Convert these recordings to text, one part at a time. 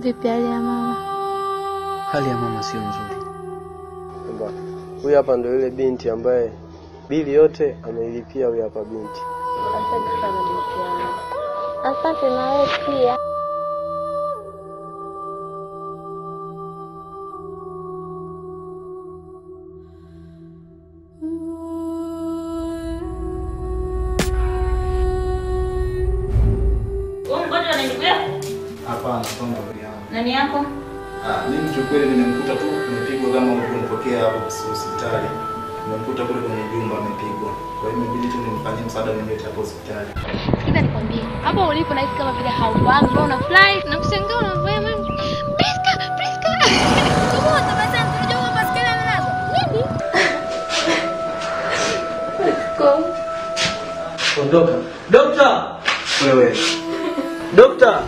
Vipi hali ya mama? Hali ya mama sio nzuri. Kwamba huyu hapa ndo yule binti ambaye bili yote ameilipia huyu hapa binti. Asante sana binti yangu. Asante na wewe pia. Wewe mgonjwa na ndugu yako? Hapana, sio ndugu yangu. Nani yako? Ah, mimi kiukweli nimemkuta tu amepigwa kama ulivyonipokea hapo hospitali. Nimemkuta kule kwenye jumba amepigwa. Kwa hiyo imebidi tu nimfanyie msaada nimlete hapo hospitali. Sikiza nikwambie, hapo ulipo nahisi kama vile haufahamu, mbona una fly na kushangaa unavyoa mami. Priska, Priska. Kama unatabasamu tunajua kwamba baskeli ananazo. Nini? Kom. Ondoka. Dokta! Wewe, Dokta!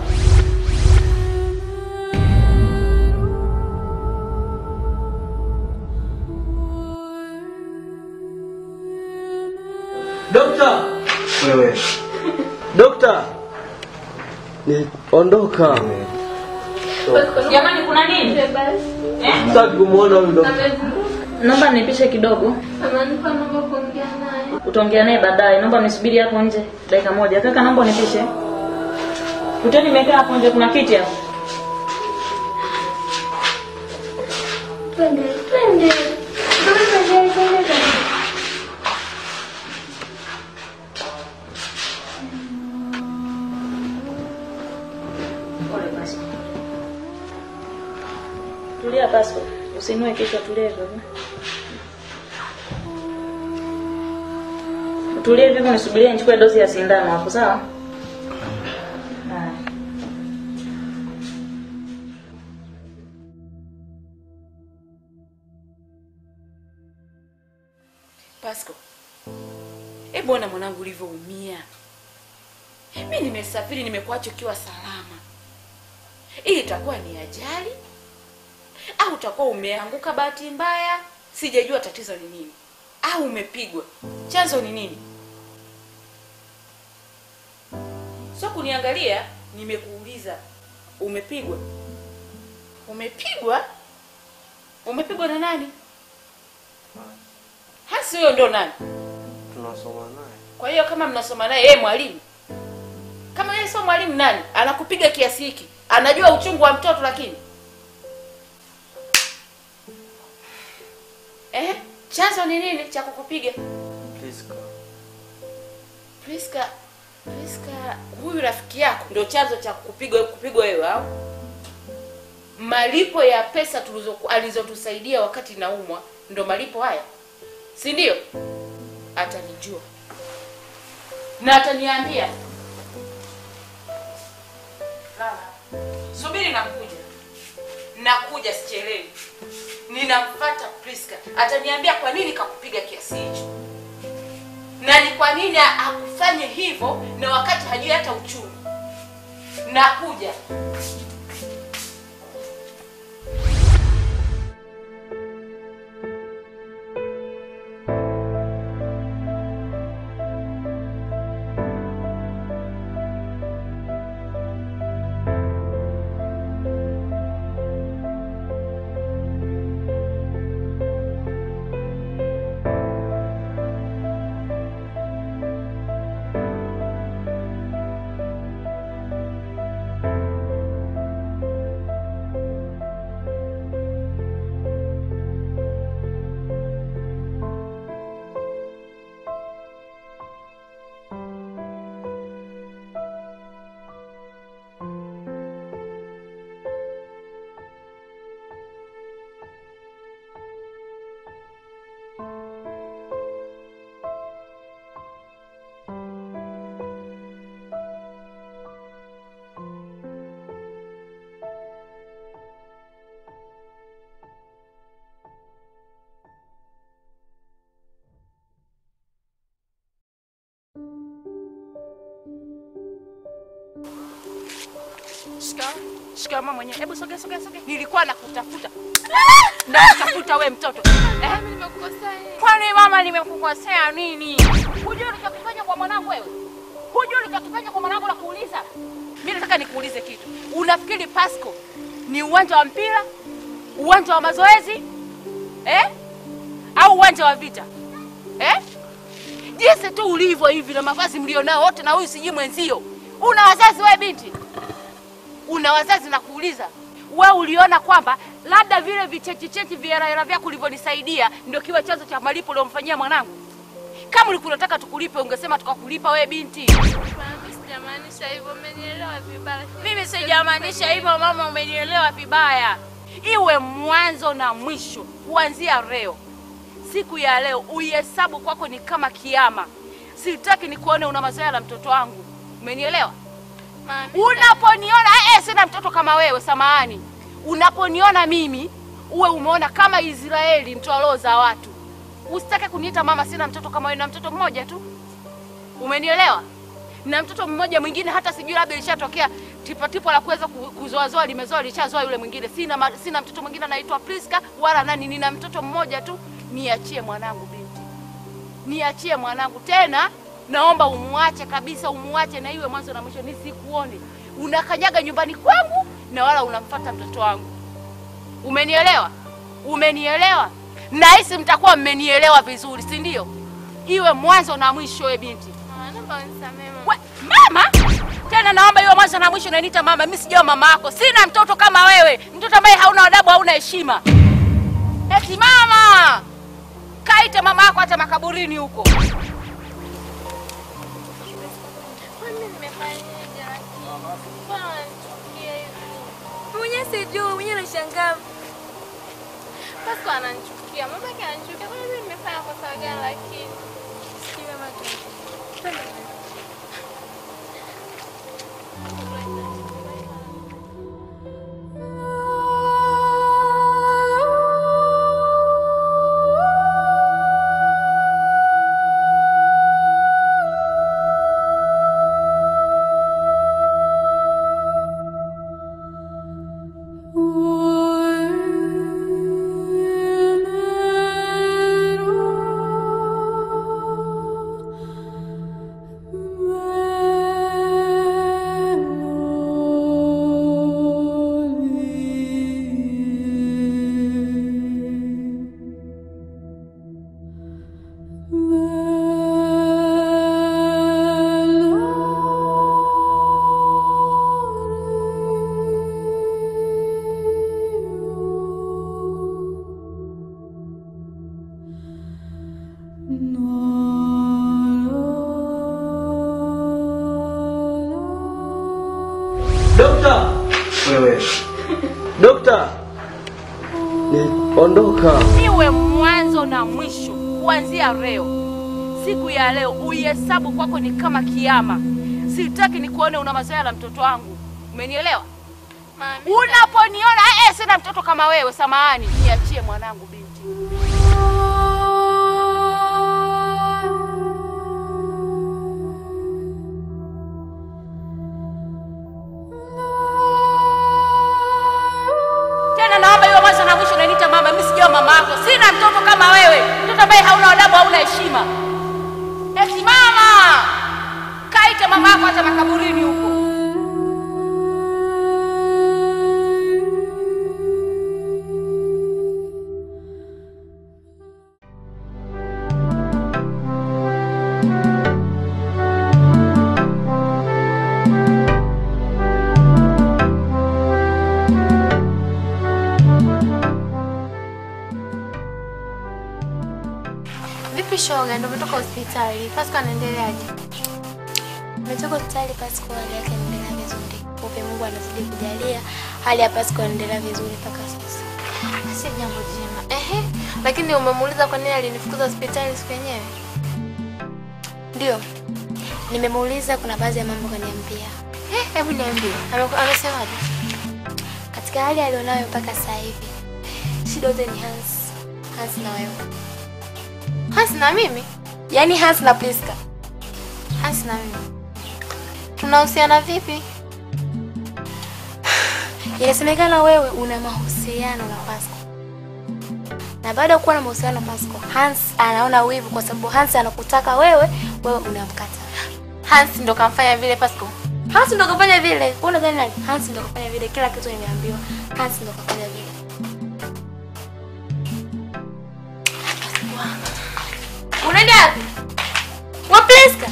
Dokta! wewe. Dokta! Ni ondoka. Jamani kuna nini? Eh? Sitaki kumuona huyu dokta. Naomba nipishe kidogo. Amanipa namba kuongea naye. Utaongea naye baadaye. Naomba nisubiri hapo nje dakika moja. Kaka naomba unipishe. Kuteni nimekaa hapo nje kuna kiti hapo. Twende, twende. Twende, twende, twende. Pole basi. Tulia basi. Usinue kichwa tulia hivyo. Tulia hivyo nisubirie nichukue dozi ya sindano hapo sawa? Haya. Pasco, hebu ona mwanangu ulivyoumia. Mi nimesafiri, nimekuacha ukiwa salama. Hii itakuwa ni ajali au utakuwa umeanguka bahati mbaya? Sijajua tatizo ni nini, au umepigwa. Chanzo ni nini? Sio kuniangalia, nimekuuliza umepigwa. Umepigwa? Umepigwa na nani? Hasi huyo ndo nani? Tunasoma naye. Kwa hiyo kama mnasoma naye yeye mwalimu, kama yeye sio mwalimu, nani anakupiga kiasi hiki? Anajua uchungu wa mtoto lakini eh, chanzo ni nini cha kukupiga? Priska. Priska, Priska, huyu rafiki yako ndio chanzo cha kupigwa kupigwa wewe au? Malipo ya pesa tulizo alizotusaidia wakati naumwa ndo malipo haya, si ndio? Atanijua na ataniambia. Lala, subiri, nakuja, nakuja, sichelewi. Ninamfuata Priska, ataniambia kwa nini kakupiga kiasi hicho na ni kwa nini akufanye hivyo na wakati hajui hata uchungu. Nakuja. Shika, shika mama mwenyewe. Hebu sogea sogea sogea. Nilikuwa nakutafuta. Nakutafuta we mtoto. Eh? Kwani mama nimekukosea nini? Hujui ulichokifanya kwa mwanangu wewe? Hujui ulichokifanya kwa mwanangu na kuuliza? Mimi nataka nikuulize kitu. Unafikiri Pasco ni uwanja wa mpira, uwanja wa mazoezi eh? au uwanja wa vita eh? Jinsi tu ulivyo hivi na mavazi mlionao wote, na huyu sijui mwenzio, una wazazi wewe binti, una wazazi na kuuliza wewe, uliona kwamba labda vile vichechichechi vihela vyako ulivyonisaidia ndio kiwe chanzo cha malipo uliomfanyia mwanangu? Kama ulikuwa unataka tukulipe, ungesema tukakulipa wewe binti. Mama, sijamaanisha hivyo, umenielewa vibaya. Mimi sijamaanisha hivyo mama, umenielewa vibaya. Iwe mwanzo na mwisho, kuanzia leo, siku ya leo uihesabu kwako ni kama kiama. Sitaki nikuone una mazoea na mtoto wangu, umenielewa? Mama, Unaponiona eh, sina mtoto kama wewe, samahani. Unaponiona mimi uwe umeona kama Israeli mtoa roho za watu. Usitake kuniita mama, sina mtoto kama wewe, na mtoto mmoja tu, umenielewa? Na mtoto mmoja mwingine, hata sijui labda ilishatokea tipatipo la kuweza ku- kuzoazoa, limezoa lishazoa yule mwingine. Sina ma, sina mtoto mwingine anaitwa Priska wala nani, nina mtoto mmoja tu. Niachie mwanangu binti, niachie mwanangu tena naomba umuache kabisa, umuache na iwe mwanzo na mwisho, nisikuone unakanyaga nyumbani kwangu na wala unamfata mtoto wangu. Umenielewa? Umenielewa? Nahisi mtakuwa mmenielewa vizuri, si ndio? Iwe mwanzo na mwisho, we binti. mama, naomba unisamehe mama. We, mama tena, naomba iwe mwanzo na mwisho. Unaniita mama? Mimi sijawa mama yako, sina mtoto kama wewe, mtoto ambaye hauna adabu, hauna heshima. Eti mama, kaite mama yako hata makaburini huko. Kwani nimefanyaje lakini? Mbona wananichukia hivi? Mwenyewe sijui, mwenyewe nashangaa. Pasco ananichukia, mamake ananichukia. Kwani mimi nimefanya kosa gani lakini? Sijui mama tu. Twende. Dokta, Wewe dokta, niondoka. iwe mwanzo na mwisho, kuanzia leo, siku ya leo uihesabu kwako ni kama kiama. Sitaki nikuone una mazoea na mtoto wangu, umenielewa? Mama, Unaponiona eh, sina mtoto kama wewe, samahani, niachie mwanangu binti. Tena naomba iwe mwanzo na mwisho. Unaniita mama, mimi sijawa mama yako, sina mtoto kama wewe, mtoto ambaye hauna adabu, hauna heshima. Eti mama, kaite mama yako hata makaburini huko. Vipi shoga, ndio umetoka hospitali? Pasco anaendeleaje? Umetoka hospitali Pasco, hali yake inaendelea vizuri. Upe Mungu anazidi kujalia, hali ya Pasco inaendelea vizuri mpaka sasa. Si jambo jema. Ehe, lakini umemuuliza kwa nini alinifukuza hospitali siku yenyewe? Ndio, nimemuuliza, kuna baadhi ya mambo kaniambia. Eh, hebu niambie. Ame- Amesemaje? Katika hali alionayo mpaka sasa hivi, shida yote ni Hans, Hans na wewe, Hans na mimi? yaani Hans na Priska. Hans na mimi. Tunahusiana vipi? Inasemekana wewe una mahusiano na Pasco, na baada ya kuwa na mahusiano na Pasco, Hans anaona wivu kwa sababu Hans anakutaka wewe, wewe unamkata. Hans ndo kamfanya vile Pasco. Hansi ndo kafanya vile. Wewe unadhani nani? Hansi ndo kafanya vile. Kila kitu nimeambiwa. Hansi ndo kafanya vile. Unaenda wapi? Wapliska.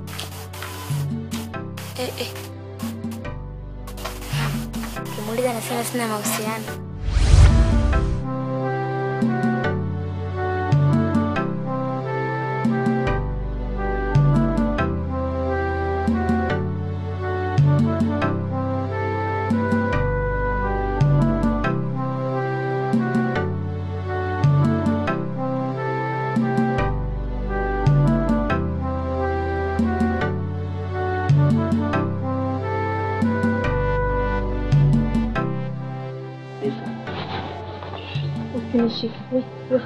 Eh eh. Kimuuliza nasema sina mahusiano. Usinishike. We, we.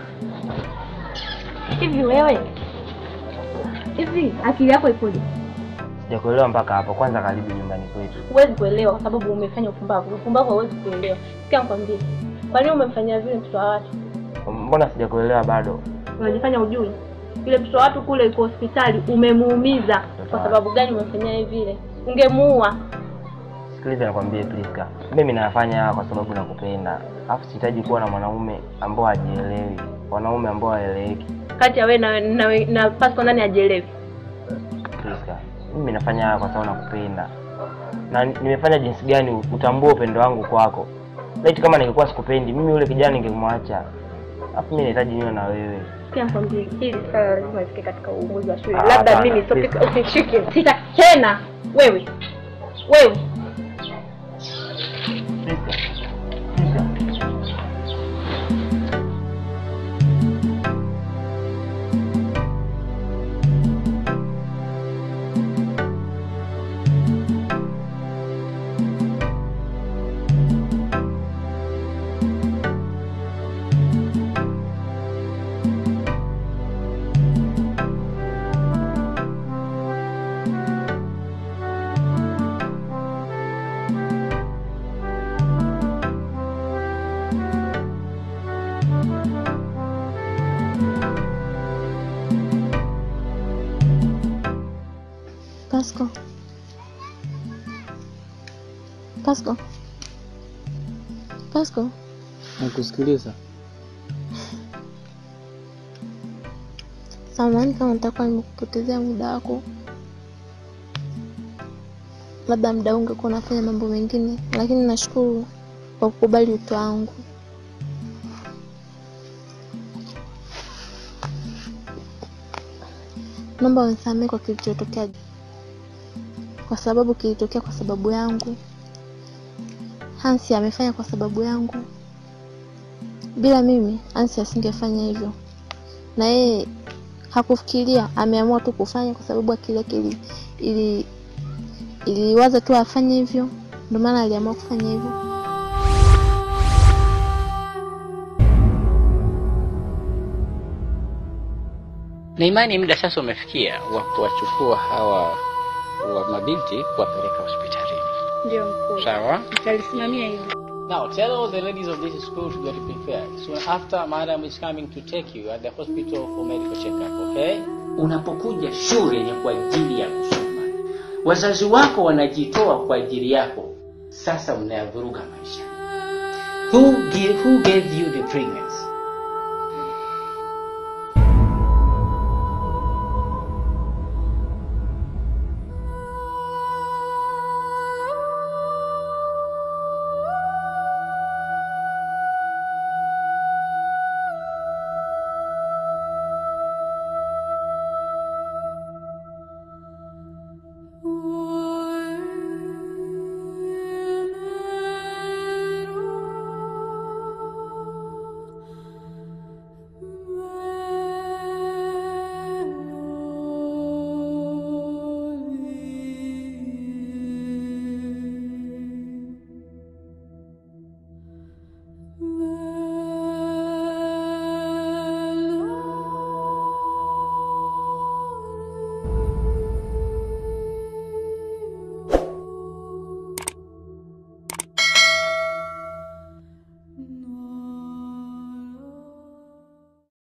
Hivi wewe, hivi akili yako ipoje? Sijakuelewa mpaka hapo. Kwanza karibu nyumbani kwetu. Huwezi kuelewa kwa sababu umefanya upumbavu. Upumbavu hauwezi kuelewa. Sikia nikwambie, kwa nini umemfanyia vile mtoto wa watu? Mbona sijakuelewa bado? Unajifanya ujui. Yule mtoto wa watu kule yuko hospitali, umemuumiza. Kwa sababu gani umemfanyia yeye vile? Ungemuua. Sikiliza nikwambie Priska, mimi nayafanya haya kwa sababu nakupenda, alafu sihitaji kuwa na mwanaume ambao hajielewi, wanaume ambao haeleweki. Kati ya wewe na na, na Pasco nani ajielewi? Priska, mimi nafanya haya kwa sababu nakupenda, na nimefanya jinsi gani utambue upendo wangu kwako. Laiti kama ningekuwa sikupendi, mimi yule kijana ningemwacha, alafu mimi nahitaji niwe na wewe. Sikia nikwambie, hili swala lazima lifike katika uongozi wa shule. Ah, Labda hapana, mimi please. sio usishike. Sita tena wewe. Wewe. Priska, Priska. Pasco. Pasco. Pasco. Nakusikiliza. Samahani kama nitakuwa nimekupotezea muda wako. Labda muda huu ungekuwa unafanya mambo mengine, lakini nashukuru kwa kukubali wito wangu. Naomba unisamehe kwa kilichotokea, kwa sababu kilitokea kwa sababu yangu. Hansi amefanya kwa sababu yangu. Bila mimi Hansi asingefanya hivyo, na yeye hakufikiria, ameamua tu kufanya kwa sababu akili yake ili, ili iliwaza tu afanye hivyo, ndio maana aliamua kufanya hivyo. na imani muda sasa umefikia wa kuwachukua hawa wa mabinti kuwapeleka hospitalini. Ndio mkuu. Sawa? Nitalisimamia hili. Now tell all the ladies of this school to get prepared. Soon after, madam is coming to take you at the hospital for medical checkup, okay? Unapokuja shule ni kwa ajili ya kusoma. Wazazi wako wanajitoa kwa ajili yako. Sasa mnayavuruga maisha. Who, give, who gave you the pregnancy?